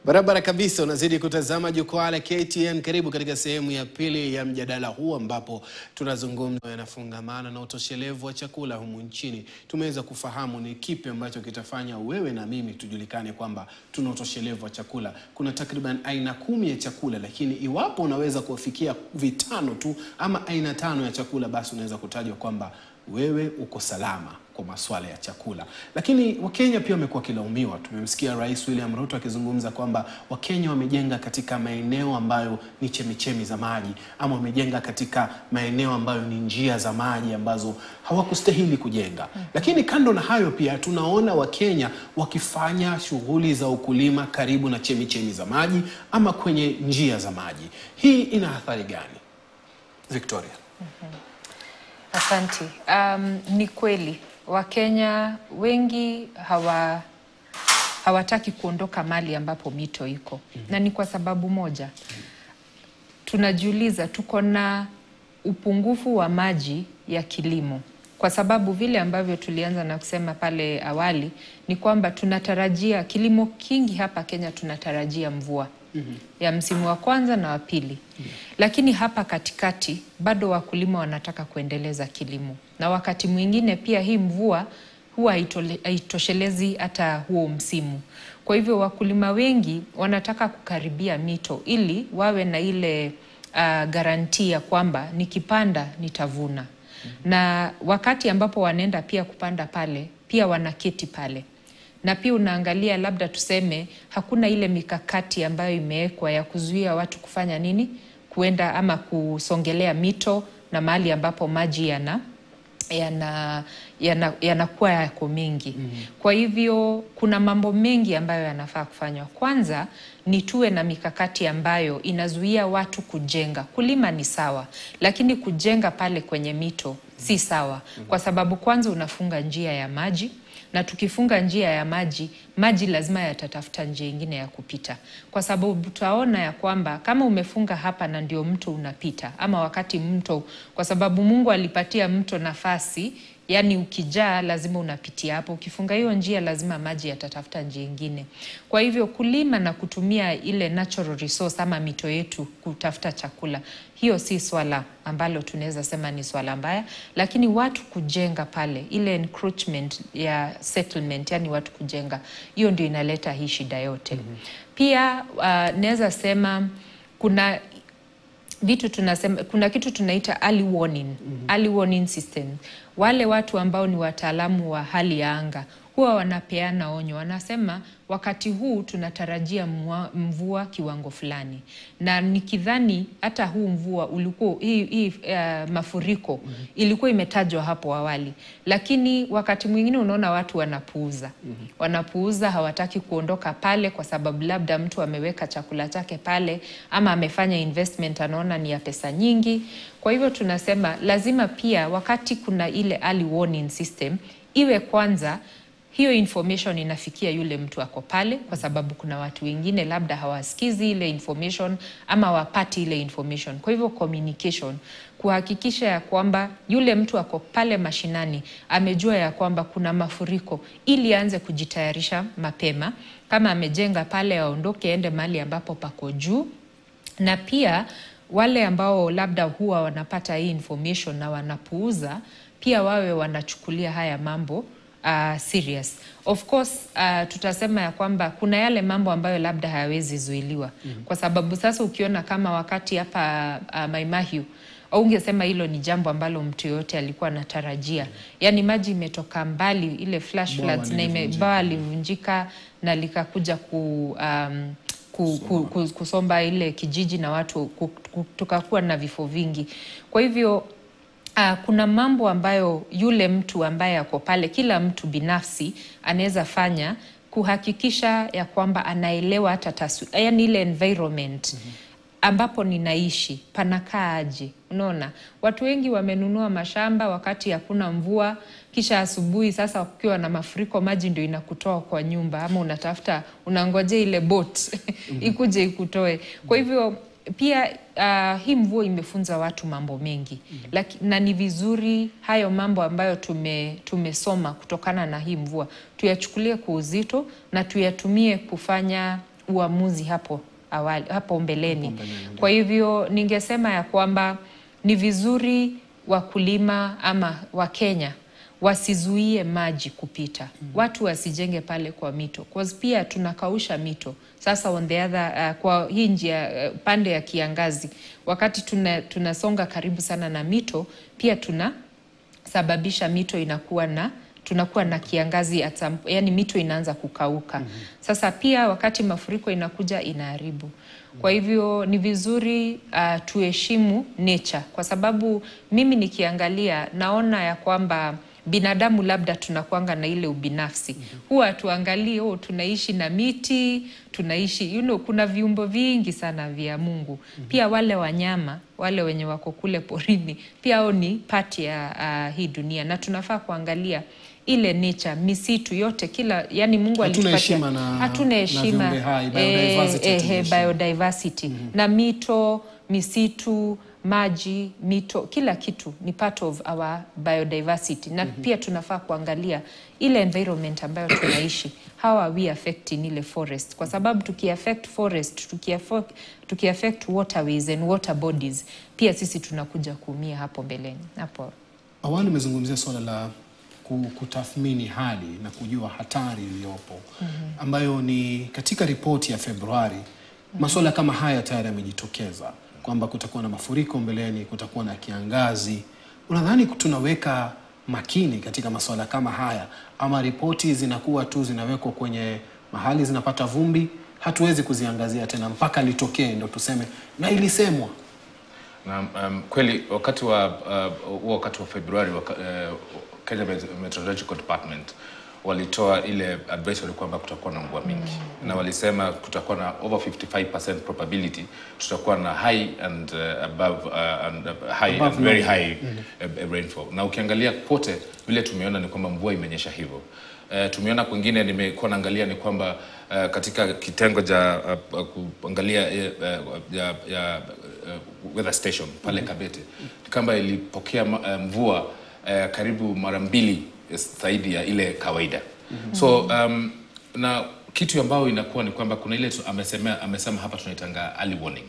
Barabara kabisa, unazidi kutazama jukwaa la KTN. Karibu katika sehemu ya pili ya mjadala huu ambapo tunazungumza yanafungamana na utoshelevu wa chakula humu nchini. Tumeweza kufahamu ni kipi ambacho kitafanya wewe na mimi tujulikane kwamba tuna utoshelevu wa chakula. Kuna takriban aina kumi ya chakula, lakini iwapo unaweza kufikia vitano tu ama aina tano ya chakula, basi unaweza kutajwa kwamba wewe uko salama kwa masuala ya chakula. Lakini Wakenya pia wamekuwa wakilaumiwa. Tumemsikia Rais William Ruto akizungumza kwamba Wakenya wamejenga katika maeneo ambayo ni chemichemi za maji ama wamejenga katika maeneo ambayo ni njia za maji ambazo hawakustahili kujenga. Lakini kando na hayo pia tunaona Wakenya wakifanya shughuli za ukulima karibu na chemichemi za maji ama kwenye njia za maji. Hii ina athari gani? Victoria. Asanti. Um, ni kweli Wakenya wengi hawa hawataki kuondoka mali ambapo mito iko na ni kwa sababu moja. Tunajiuliza, tuko na upungufu wa maji ya kilimo, kwa sababu vile ambavyo tulianza na kusema pale awali ni kwamba tunatarajia kilimo kingi hapa Kenya, tunatarajia mvua ya msimu wa kwanza na wa pili, lakini hapa katikati bado wakulima wanataka kuendeleza kilimo, na wakati mwingine pia hii mvua huwa haitole- haitoshelezi hata huo msimu. Kwa hivyo wakulima wengi wanataka kukaribia mito ili wawe na ile uh, garantia ya kwamba nikipanda nitavuna, na wakati ambapo wanaenda pia kupanda pale pia wanaketi pale na pia unaangalia labda tuseme hakuna ile mikakati ambayo imewekwa ya kuzuia watu kufanya nini, kuenda ama kusongelea mito na mahali ambapo maji yana yana yana- yanakuwa yako mengi. Kwa hivyo kuna mambo mengi ambayo yanafaa kufanywa. Kwanza ni tuwe na mikakati ambayo inazuia watu kujenga. Kulima ni sawa, lakini kujenga pale kwenye mito si sawa, kwa sababu kwanza unafunga njia ya maji na tukifunga njia ya maji, maji lazima yatatafuta njia ingine ya kupita, kwa sababu tutaona ya kwamba kama umefunga hapa na ndio mto unapita, ama wakati mto, kwa sababu Mungu alipatia mto nafasi Yaani ukijaa lazima unapitia hapo. Ukifunga hiyo njia, lazima maji yatatafuta njia ingine. Kwa hivyo kulima na kutumia ile natural resource ama mito yetu kutafuta chakula, hiyo si swala ambalo tunaweza sema ni swala mbaya, lakini watu kujenga pale, ile encroachment ya settlement, yani watu kujenga, hiyo ndio inaleta hii shida yote. Pia uh, naweza sema kuna vitu tunasema, kuna kitu tunaita early warning, early warning system. Wale watu ambao ni wataalamu wa hali ya anga huwa wanapeana onyo, wanasema wakati huu tunatarajia mvua, mvua kiwango fulani, na nikidhani hata huu mvua ulikuwa hii, hii uh, mafuriko ilikuwa imetajwa hapo awali, lakini wakati mwingine unaona watu wanapuuza, wanapuuza, hawataki kuondoka pale kwa sababu labda mtu ameweka chakula chake pale ama amefanya investment, anaona ni ya pesa nyingi. Kwa hivyo tunasema lazima pia wakati kuna ile early warning system iwe kwanza hiyo information inafikia yule mtu ako pale, kwa sababu kuna watu wengine labda hawasikizi ile information ama wapati ile information. Kwa hivyo communication, kuhakikisha ya kwamba yule mtu ako pale mashinani amejua ya kwamba kuna mafuriko, ili aanze kujitayarisha mapema. Kama amejenga pale, aondoke aende mahali ambapo pako juu, na pia wale ambao labda huwa wanapata hii information na wanapuuza, pia wawe wanachukulia haya mambo uh, serious. Of course uh, tutasema ya kwamba kuna yale mambo ambayo labda hayawezi zuiliwa kwa sababu sasa ukiona kama wakati hapa uh, Maimahiu ungesema hilo ni jambo ambalo mtu yoyote alikuwa anatarajia. Yaani maji imetoka mbali, ile flash Bwawa floods na ime- lilivunjika. bwawa livunjika na likakuja ku um, ku, ku, ku, kusomba ile kijiji na watu ku, ku, tukakuwa na vifo vingi. Kwa hivyo uh, kuna mambo ambayo yule mtu ambaye ako pale, kila mtu binafsi anaweza fanya kuhakikisha ya kwamba anaelewa hata taswira, yani ile environment ambapo ninaishi panakaa aje. Unaona, watu wengi wamenunua mashamba wakati hakuna mvua, kisha asubuhi sasa kukiwa na mafuriko, maji ndio inakutoa kwa nyumba, ama unatafuta unangojea ile boat ikuje ikutoe. Kwa hivyo pia uh, hii mvua imefunza watu mambo mengi Laki, na ni vizuri hayo mambo ambayo tume, tumesoma kutokana na hii mvua tuyachukulie kwa uzito na tuyatumie kufanya uamuzi hapo awali, hapo mbeleni. Kwa hivyo ningesema ya kwamba ni vizuri wakulima ama Wakenya wasizuie maji kupita, watu wasijenge pale kwa mito, cause pia tunakausha mito sasa. On the other, uh, kwa hii njia uh, pande ya kiangazi, wakati tuna, tunasonga karibu sana na mito, pia tunasababisha mito inakuwa na tunakuwa na kiangazi at some, yani mito inaanza kukauka. Sasa pia wakati mafuriko inakuja inaharibu. Kwa hivyo ni vizuri uh, tuheshimu nature, kwa sababu mimi nikiangalia naona ya kwamba binadamu labda tunakwanga na ile ubinafsi huwa tuangalie, oh, tunaishi na miti tunaishi you know, kuna viumbo vingi sana vya Mungu pia wale wanyama wale wenye wako kule porini pia hao ni pati ya uh, hii dunia na tunafaa kuangalia ile nature misitu yote kila yani Mungu Hatuna alitupatia heshima na- hatuna na heshima viumbe hai, eh, biodiversity eh, hatuna eh, heshima. biodiversity na mito misitu maji mito kila kitu ni part of our biodiversity na pia tunafaa kuangalia ile environment ambayo tunaishi how are we affecting ile forest kwa sababu tukiaffect forest tukiaffect, tukiaffect waterways and water bodies pia sisi tunakuja kuumia hapo mbeleni hapo Awali umezungumzia suala la ku- kutathmini hali na kujua hatari iliyopo ambayo ni katika ripoti ya Februari. Masuala kama haya tayari yamejitokeza kwamba kutakuwa na mafuriko mbeleni, kutakuwa na kiangazi. Unadhani tunaweka makini katika masuala kama haya ama ripoti zinakuwa tu zinawekwa kwenye mahali zinapata vumbi, hatuwezi kuziangazia tena mpaka litokee ndo tuseme na ilisemwa? Na um, kweli wakati wa uh, huo wakati wa Februari waka, uh, Kenya Met- Meteorological Department walitoa ile advisory kwamba kutakuwa na mvua mingi na walisema kutakuwa na over 55% probability tutakuwa na high and uh, above uh, and uh, high Above and very normal. high uh, rainfall na ukiangalia kote vile tumeona ni kwamba mvua imenyesha hivyo Uh, tumeona kwingine nimekuwa naangalia ni kwamba uh, katika kitengo cha uh, uh, kuangalia uh, ya, ya uh, weather station pale Kabete ni kwamba ilipokea ma- uh, mvua uh, karibu mara mbili zaidi ya ile kawaida so um, na kitu ambayo inakuwa ni kwamba kuna ile tu- amesema, amesema hapa tunaitanga early warning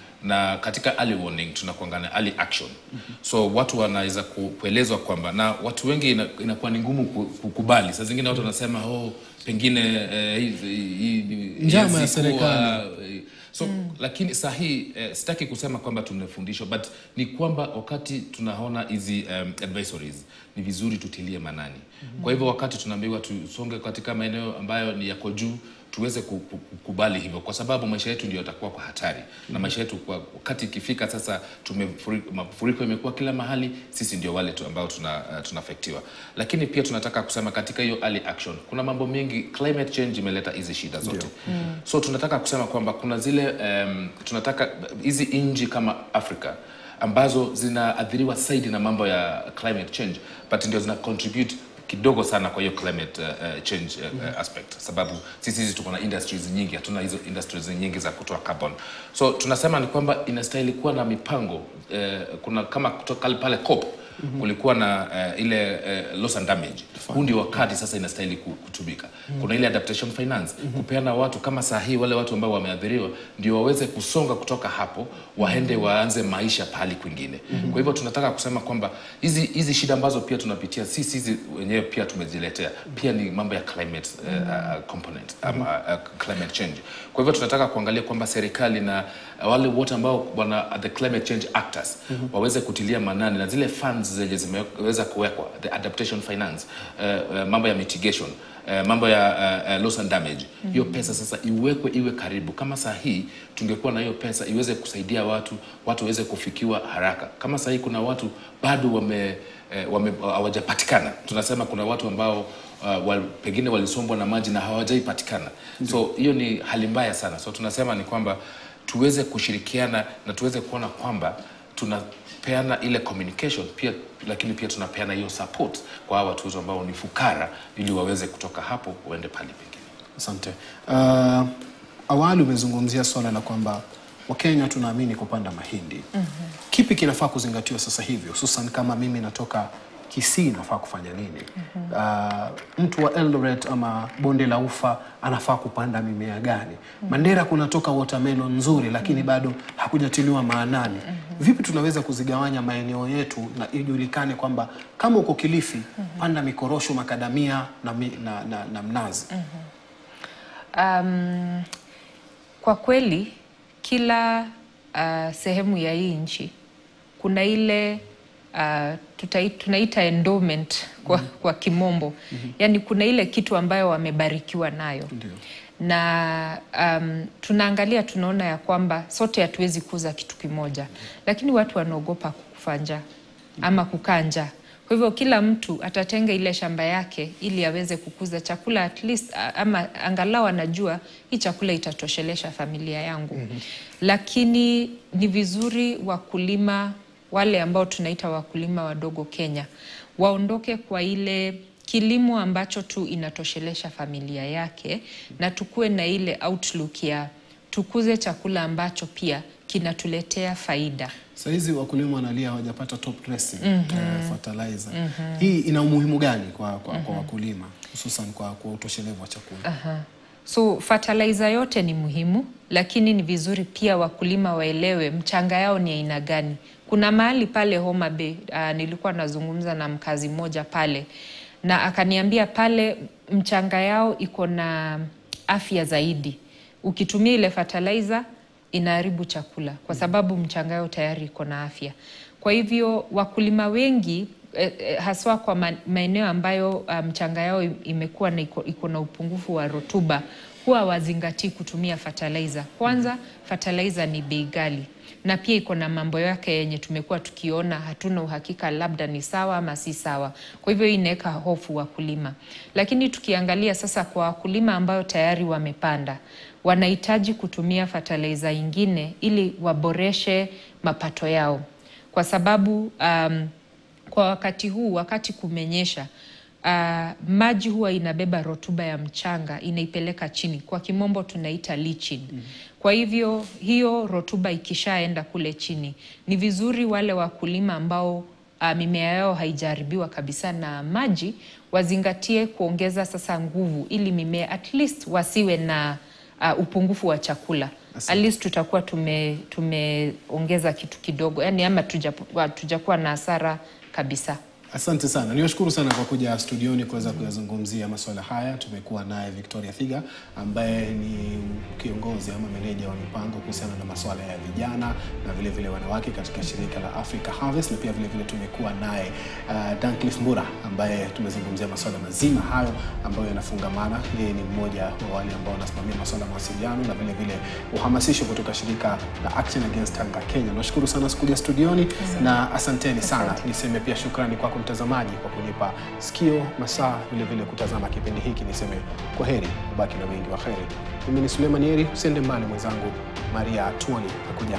na katika early warning tunakuanga na early action so watu wanaweza ku- kuelezwa kwamba na watu wengi ina, inakuwa ni ngumu ku- kukubali saa zingine watu wanasema oh, pengine eh, hii- hii- hii- Njama ya hii siku, serikali. eh, so lakini sahi eh, sitaki kusema kwamba tumefundishwa but ni kwamba wakati tunaona hizi um, advisories ni vizuri tutilie manani kwa hivyo wakati tunaambiwa tusonge katika maeneo ambayo ni yako juu tuweze ku- ku- kukubali hivyo kwa sababu maisha yetu ndio yatakuwa kwa hatari na maisha yetu kwa wakati ikifika sasa tumefuri- mafuriko imekuwa kila mahali sisi ndio wale tu ambao tuna, uh, tunafektiwa lakini pia tunataka kusema katika hiyo early action kuna mambo mengi climate change imeleta hizi shida zote so tunataka kusema kwamba kuna zile um, tunataka hizi nchi kama afrika ambazo zinaathiriwa zaidi na mambo ya climate change but ndio zina contribute kidogo sana kwa hiyo climate uh, uh, change uh, uh, aspect sababu sisi hizi tuko na industries nyingi hatuna hizo industries nyingi za kutoa carbon so tunasema ni kwamba inastahili kuwa na mipango uh, kuna kama kutoka pale COP kulikuwa na uh, ile uh, loss and damage huu ndio wakati sasa inastahili ku- kutumika kuna ile adaptation finance kupeana watu kama saa hii wale watu ambao wameathiriwa ndio waweze kusonga kutoka hapo waende waanze maisha pahali kwingine kwa hivyo tunataka kusema kwamba hizi hizi shida ambazo pia tunapitia sisi hizi wenyewe pia tumejiletea pia ni mambo ya climate uh, uh, component ama uh, climate change kwa hivyo tunataka kuangalia kwamba serikali na uh, wale wote ambao wana the climate change actors waweze kutilia manani na zile funds zenye zimeweza kuwekwa the adaptation finance uh, uh, mambo ya mitigation uh, mambo ya uh, uh, loss and damage hiyo pesa sasa iwekwe iwe karibu kama saa hii tungekuwa na hiyo pesa iweze kusaidia watu watu waweze kufikiwa haraka kama saa hii kuna watu bado wame eh, wame- hawajapatikana tunasema kuna watu ambao uh, wal, pengine walisombwa na maji na hawajaipatikana so hiyo ni hali mbaya sana so tunasema ni kwamba tuweze kushirikiana na tuweze kuona kwamba tunapeana ile communication pia lakini pia tunapeana hiyo support kwa hawa watu wetu ambao ni fukara ili waweze kutoka hapo waende pale pengine Asante. Uh, awali umezungumzia swala la kwamba Wakenya tunaamini kupanda mahindi. Kipi kinafaa kuzingatiwa sasa hivi, hususan kama mimi natoka Kisii inafaa kufanya nini? Uh, mtu wa Eldoret ama bonde la Ufa anafaa kupanda mimea gani? Mandera kunatoka watermelon nzuri, lakini bado hakujatiliwa maanani. Vipi tunaweza kuzigawanya maeneo yetu na ijulikane kwamba kama uko Kilifi panda mikorosho, makadamia na, mi, na, na, na mnazi. Um, kwa kweli kila uh, sehemu ya hii nchi kuna ile uh, tutai, tunaita endowment kwa, kwa kimombo yaani kuna ile kitu ambayo wamebarikiwa nayo Ndio. na um, tunaangalia tunaona ya kwamba sote hatuwezi kuuza kitu kimoja, lakini watu wanaogopa kufa njaa ama kukaa njaa. Kwa hivyo kila mtu atatenga ile shamba yake ili aweze kukuza chakula at least, a- ama angalau anajua hii chakula itatoshelesha familia yangu. Lakini ni vizuri wakulima wale ambao tunaita wakulima wadogo Kenya waondoke kwa ile kilimo ambacho tu inatoshelesha familia yake na tukuwe na ile outlook ya tukuze chakula ambacho pia kinatuletea faida. Saa hizi wakulima wanalia hawajapata top dressing eh, fertilizer. Hii ina umuhimu gani kwa, kwa, kwa wakulima hususan kwa, kwa utoshelevu wa chakula? Aha. So fertilizer yote ni muhimu, lakini ni vizuri pia wakulima waelewe mchanga yao ni aina gani. Kuna mahali pale Homa Bay, uh, nilikuwa nazungumza na mkazi mmoja pale na akaniambia pale mchanga yao iko na afya zaidi. Ukitumia ile fertilizer inaharibu chakula kwa sababu mchanga yao tayari iko na afya. Kwa hivyo wakulima wengi eh, eh, haswa kwa ma- maeneo ambayo uh, mchanga yao im- imekuwa na iko, iko na upungufu wa rutuba huwa wazingatii kutumia fertilizer. Kwanza fertilizer ni bei ghali na pia iko na mambo yake yenye tumekuwa tukiona hatuna uhakika labda ni sawa ama si sawa. Kwa hivyo hii inaweka hofu wakulima, lakini tukiangalia sasa kwa wakulima ambao tayari wamepanda wanahitaji kutumia fertilizer ingine ili waboreshe mapato yao, kwa sababu um, kwa wakati huu, wakati kumenyesha, uh, maji huwa inabeba rotuba ya mchanga inaipeleka chini, kwa kimombo tunaita leaching. Kwa hivyo hiyo rotuba ikishaenda kule chini, ni vizuri wale wakulima ambao uh, mimea yao haijaharibiwa kabisa na maji wazingatie kuongeza sasa nguvu, ili mimea at least wasiwe na uh, upungufu wa chakula at least tutakuwa tume tumeongeza kitu kidogo, yani ama tujapu- tujakuwa na hasara kabisa. Asante sana, niwashukuru sana kwa kuja studioni kuweza kuyazungumzia masuala haya. Tumekuwa naye Victoria Thiga ambaye ni kiongozi ama meneja wa mipango kuhusiana na masuala ya vijana na vile vile wanawake katika shirika la Africa Harvest, na pia vile vile tumekuwa naye uh, Dancliff Mbura ambaye tumezungumzia masuala mazima hayo ambayo yanafungamana. Yeye ni mmoja wa wale ambao wanasimamia masuala ya mawasiliano na vile vile uhamasisho kutoka shirika la Action Against Hunger Kenya. Nashukuru sana kuja studioni na asanteni sana. Niseme pia shukrani kwako mtazamaji kwa kunipa sikio masaa vile vile kutazama kipindi hiki. Niseme kwa heri, ubaki na wengi wa heri. Mimi ni Suleiman Yeri, usiende mbali mwenzangu Maria Tuoni nakuja